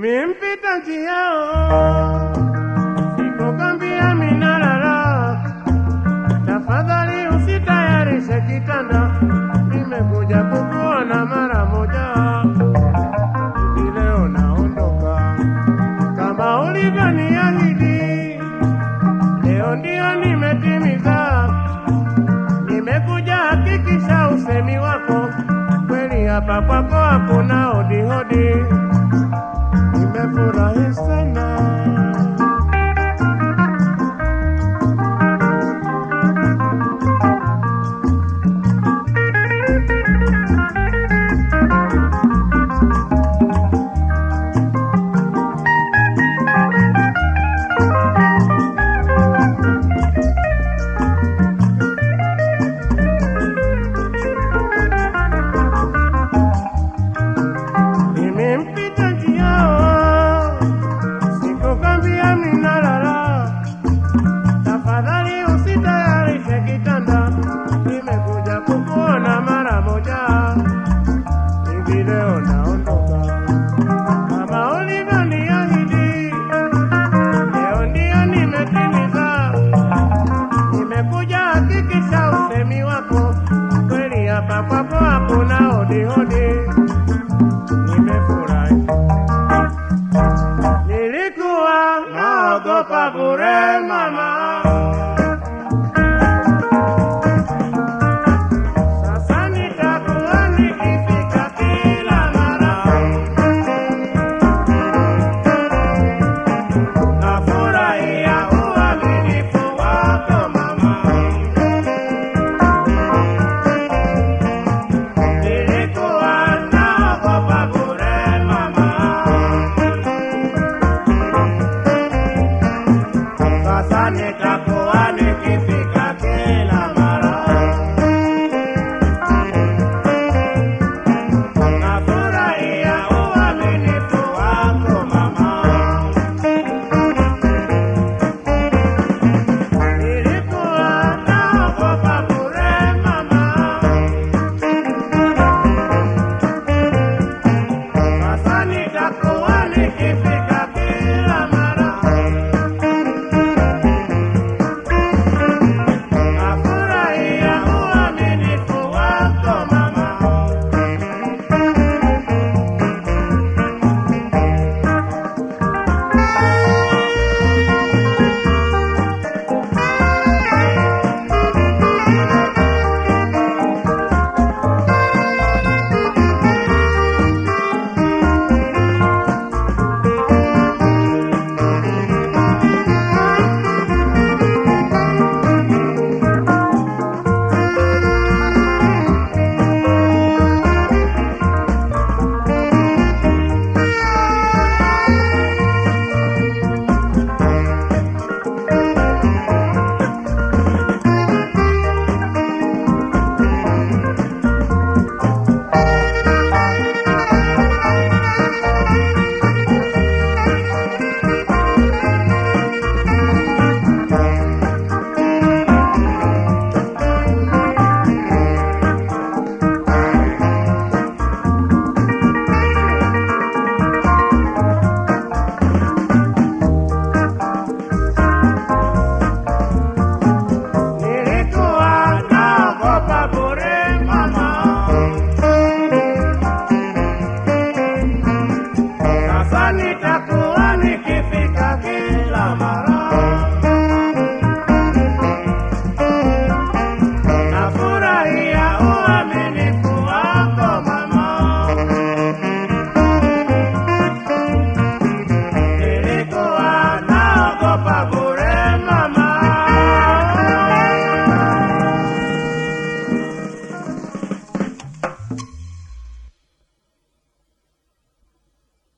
Nimempita njiao, sikukwambia minalala. Tafadhali usitayarishe kitanda, nimekuja kukuona mara moja. Hivi leo naondoka kama ulivyoniahidi, leo ndio nimetimiza. Nimekuja hakikisha usemi wako kweli, hapa kwako hakuna hodihodi. Nimefurahi sana. Nimempita njiao, sikukwambia minalala. Tafadhali usitayarishe kitanda, nimekuja kukuona mara moja. Hivi leo naondoka kama ulivyoniahidi, leo ndio nimetimiza. Nimekuja hakikisha usemi wako